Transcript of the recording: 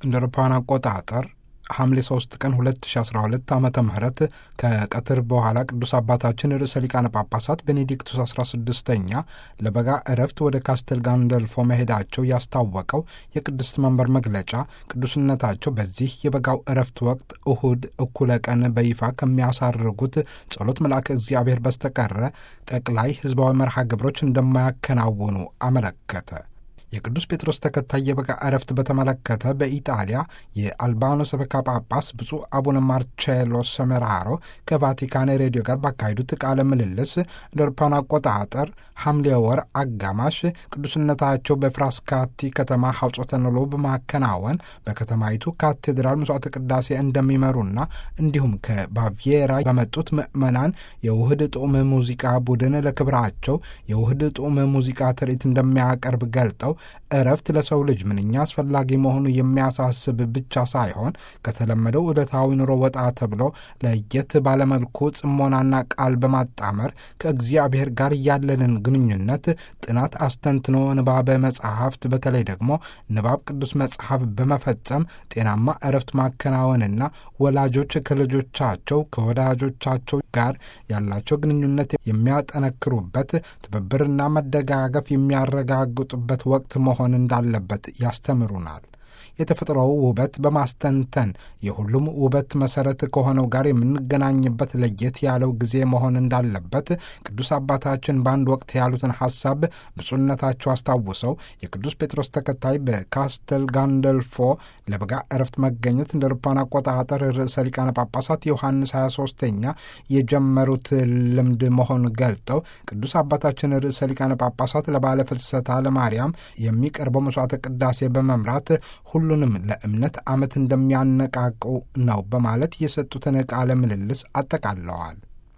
እንደ አውሮፓውያን አቆጣጠር ሐምሌ 3 ቀን 2012 ዓመተ ምህረት ከቀትር በኋላ ቅዱስ አባታችን ርዕሰ ሊቃነ ጳጳሳት ቤኔዲክቱስ 16ኛ ለበጋ እረፍት ወደ ካስተል ጋንደልፎ መሄዳቸው ያስታወቀው የቅድስት መንበር መግለጫ ቅዱስነታቸው በዚህ የበጋው እረፍት ወቅት እሁድ እኩለ ቀን በይፋ ከሚያሳርጉት ጸሎት መልአከ እግዚአብሔር በስተቀረ ጠቅላይ ሕዝባዊ መርሃ ግብሮች እንደማያከናውኑ አመለከተ። የቅዱስ ጴጥሮስ ተከታይ የበጋ እረፍት በተመለከተ በኢጣሊያ የአልባኖ ሰበካ ጳጳስ ብፁዕ አቡነ ማርቼሎ ሰሜራሮ ከቫቲካን ሬዲዮ ጋር ባካሄዱት ቃለ ምልልስ እንደ አውሮፓውያን አቆጣጠር ሐምሌ ወር አጋማሽ ቅዱስነታቸው በፍራስካቲ ከተማ ሐውጾተ ንሎ በማከናወን በከተማይቱ ካቴድራል መስዋዕተ ቅዳሴ እንደሚመሩና እንዲሁም ከባቪየራ በመጡት ምዕመናን የውህድ ጡም ሙዚቃ ቡድን ለክብራቸው የውህድ ጡም ሙዚቃ ትርኢት እንደሚያቀርብ ገልጠው እረፍት ለሰው ልጅ ምንኛ አስፈላጊ መሆኑ የሚያሳስብ ብቻ ሳይሆን ከተለመደው ዕለታዊ ኑሮ ወጣ ተብሎ ለየት ባለመልኩ ጽሞናና ቃል በማጣመር ከእግዚአብሔር ጋር ያለንን ግንኙነት ጥናት አስተንትኖ ንባበ መጽሐፍት በተለይ ደግሞ ንባብ ቅዱስ መጽሐፍ በመፈጸም ጤናማ እረፍት ማከናወንና ወላጆች ከልጆቻቸው ከወዳጆቻቸው ጋር ያላቸው ግንኙነት የሚያጠነክሩበት ትብብርና መደጋገፍ የሚያረጋግጡበት ወቅት መሆን እንዳለበት ያስተምሩናል። የተፈጥሮው ውበት በማስተንተን የሁሉም ውበት መሰረት ከሆነው ጋር የምንገናኝበት ለየት ያለው ጊዜ መሆን እንዳለበት ቅዱስ አባታችን በአንድ ወቅት ያሉትን ሐሳብ ብፁዕነታቸው አስታውሰው የቅዱስ ጴጥሮስ ተከታይ በካስተል ጋንደልፎ ለበጋ እረፍት መገኘት እንደ አውሮፓውያን አቆጣጠር ርዕሰ ሊቃነ ጳጳሳት ዮሐንስ 23ኛ የጀመሩት ልምድ መሆን ገልጠው ቅዱስ አባታችን ርዕሰ ሊቃነ ጳጳሳት ለባለ ፍልሰታ ለማርያም የሚቀርበው መስዋዕተ ቅዳሴ በመምራት ሁሉንም ለእምነት ዓመት እንደሚያነቃቁ ነው በማለት የሰጡትን ቃለ ምልልስ አጠቃለዋል።